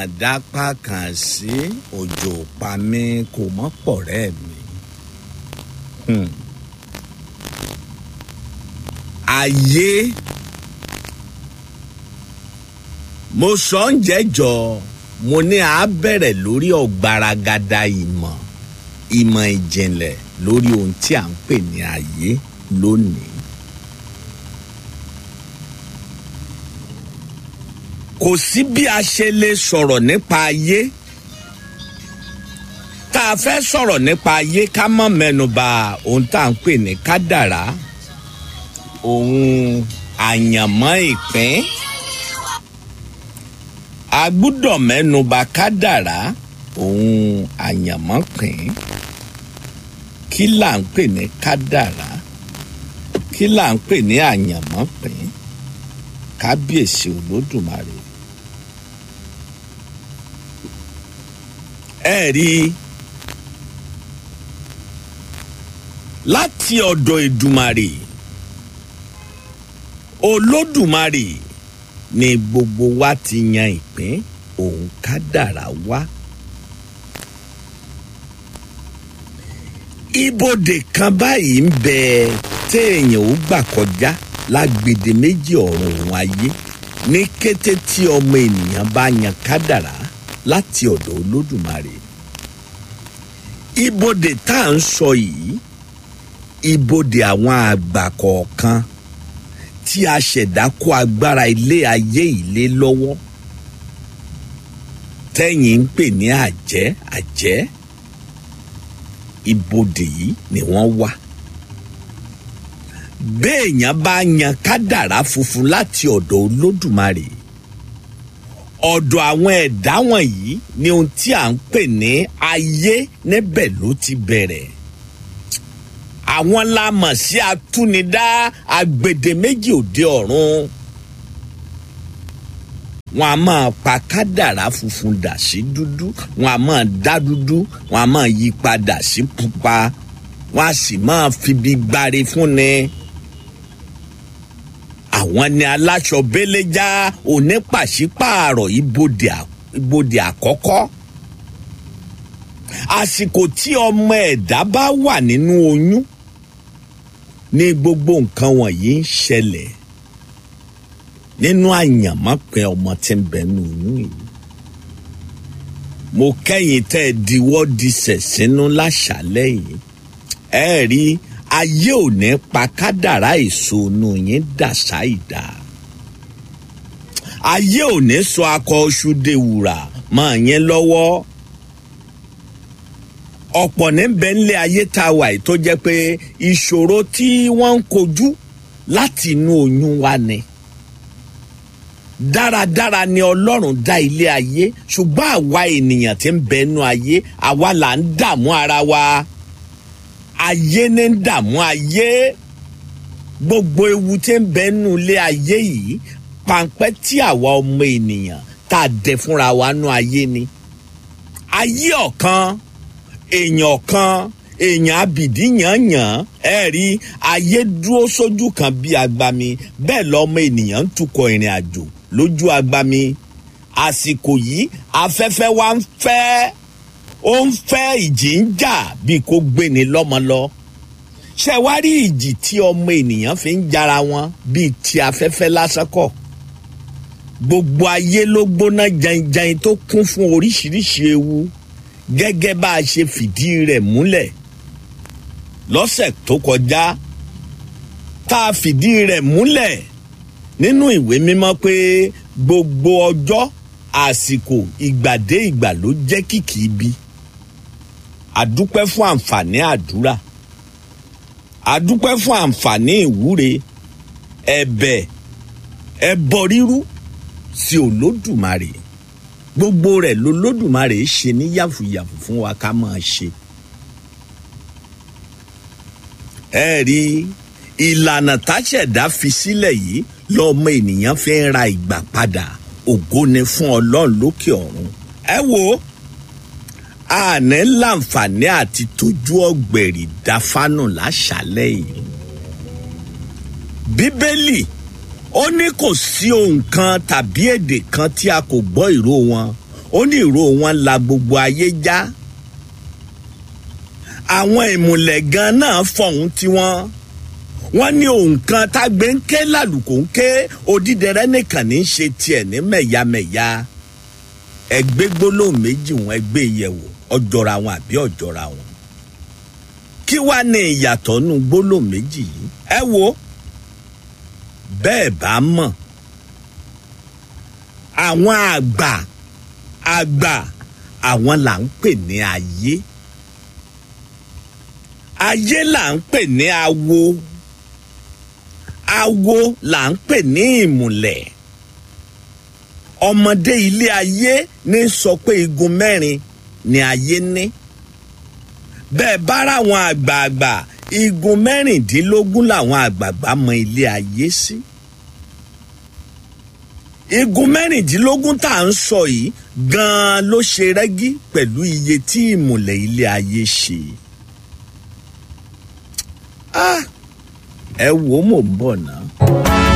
dápá kan sí òjò pa mí kò mọ́ pọ̀ rẹ́ mi. Hmm. ayé mo sọ ń jẹ́jọ mo ní a bẹ̀rẹ̀ lórí ọ̀gbaragada ìmọ̀ ìmọ̀ ìjìnlẹ̀ lórí ohun tí à ń pè ní ayé lónìí. kò sí bí a ṣe lè sọ̀rọ̀ nípa ayé tá a fẹ́ sọ̀rọ̀ nípa ayé ká mọ̀ mẹ́nuba ohun tá à ń pè ní kádàrá ohun àyànmọ́ ìpín a gbúdọ̀ mẹ́nuba kádàrá ohun àyànmọ́ pín kí là ń pè ní kádàrá kí là ń pè ní àyànmọ́ pín kábíyèsí olódùmarè ẹ rí i láti ọ̀dọ̀ ìdùmarè olódùmarè ni gbogbo wa ti yan ìpín òun kádàrá wá. ibodè kan báyìí ń bẹ téèyàn ó gbà kọjá lágbèdè méjì ọ̀run òun ayé ní kété tí ọmọ ènìyàn bá yan kádàrá láti ọ̀dọ̀ olódùmarè ibodè tá à ń sọ yìí ibodè àwọn àgbà kọ̀ọ̀kan tí a ṣẹ̀dá kó agbára ilé ayé ilé lọ́wọ́ tẹ́yìn ń pè ní àjẹ́ àjẹ́ ibodè yìí ni wọ́n wà béèyàn bá yan kádàrá funfun láti ọ̀dọ̀ olódùmarè ọ̀dọ̀ àwọn ẹ̀dá wọ̀nyí ni ohun tí à ń pè ní ayé níbẹ̀ ló ti bẹ̀rẹ̀ àwọn la mọ̀ sí atúnidá agbèdéméjì òde ọ̀run wọn a máa pa kádàrá funfun dà sí dúdú wọn a máa dá dúdú wọn a máa yí padà sí pupa wọn a sì máa fibi gbáre fún ni àwọn ni aláṣọ béléjá onípàṣípààrọ̀ ibodè àkọ́kọ́ àsìkò tí ọmọ ẹ̀dá bá wà nínú oyún ní gbogbo nǹkan wọ̀nyí ń ṣẹlẹ̀ nínú àyànmọ́pẹ́ ọmọ tí ń bẹ nínú oyún yìí mo kẹ́yìn tẹ́ ẹ diwọ́ disẹ̀ sínú láṣálẹ́ yìí ẹ rí ayé ò ní pa kádàrá èso inú yín dàṣà ìdá ayé ò ní sọ akọ oṣù dewùrà mọ́ yín lọ́wọ́ ọ̀pọ̀ níbẹ̀ ńlẹ̀ ayé tá a wà yìí tó jẹ́ pé ìṣòro tí wọ́n ń kojú láti inú oyún wa ni dáradára ni ọlọ́run dá ilé ayé ṣùgbọ́n àwa ènìyàn tí ń bẹ nú ayé àwa là ń dààmú ara wa ayé ní ń dààmú ayé gbogbo ewu tí ń bẹ nú ilé ayé yìí pàǹpẹ́ tí àwa ọmọ ènìyàn tá a dẹ fúnra wa nú ayé ni ayé ọ̀kan èèyàn kan èèyàn abìdí yànyàn ẹ rí ayé dúró sójú kan bí agbami bẹ́ẹ̀ lọ́mọ ènìyàn ń tukọ̀ ìrìn àjò lójú agbami àsìkò yìí afẹ́fẹ́ wa ń fẹ́ ó ń fẹ́ ìjì ń jà bíi kó gbéni lọ́mọ lọ ṣe wá rí ìjì tí ọmọ ènìyàn fi ń jara wọn bíi ti afẹ́fẹ́ lásán kọ́ gbogbo ayé ló gbóná janjan tó kún fún oríṣiríṣi ewu gẹ́gẹ́ bá a ṣe fìdí rẹ̀ múlẹ̀ lọ́sẹ̀ tó kọjá tá a fìdí rẹ̀ múlẹ̀ nínú ìwé mímọ́ pé gbogbo ọjọ́ àsìkò ìgbàdé ìgbà ló jẹ́ kìkì ibi àdúpẹ́ fún àǹfààní àdúrà àdúpẹ́ fún àǹfààní ìwúre ẹ̀bẹ̀ ẹbọ rírú sí olódùmarè gbogbo rẹ̀ lolódùmarè ṣe ní yàfùyàfù fún wa ká máa ṣe. ẹ rí ìlànà táṣẹ̀dá fi sílẹ̀ yìí lọ́mọ ènìyàn fi ń ra ìgbà padà ògo ni fún ọlọ́run lókè ọ̀run. ẹ wo àní láǹfààní àti tójú ọ̀gbẹ̀rì dáfánù láṣálẹ̀ yìí. bíbélì ó ní kò sí ohun kan tàbí èdè kan tí a kò gbọ́ ìró wọn ó ní ìró wọn la gbogbo ayé já àwọn ìmùlẹ̀ gan náà fọ̀hún tiwọn wọ́n ní òǹkan tágbé ń ké lálùkò ń ké odídẹrẹ́ nìkan ní í ṣe tiẹ̀ ní mẹ̀yàmẹ̀yà ẹgbẹ́ gbólóhùn méjì wọn ẹgbẹ́ ìyẹ̀wò ọjọ́ra wọn àbí ọjọ́ra wọn kí wàá ní ìyàtọ̀ nù gbólóhùn méjì yìí ẹ wo bẹ́ẹ̀ bá mọ̀ àwọn àgbà àgbà àwọn là ń pè ní ayé ayé là ń pè ní awo awo là ń pè ní ìmùlẹ̀ ọmọdé ilé ayé ní sọ pé igun mẹ́rin ni ayé ní bẹ́ẹ̀ bára àwọn àgbààgbà igun mẹ́rìndínlógún làwọn àgbààgbà mọ ilé ayé sí. igun mẹ́rìndínlógún tá à ń sọ yìí gan-an ló ṣe rẹ́gí pẹ̀lú iye tí ìmùlẹ̀ ilé ayé ṣe. ẹ wò ó mò ń bọ̀ náà.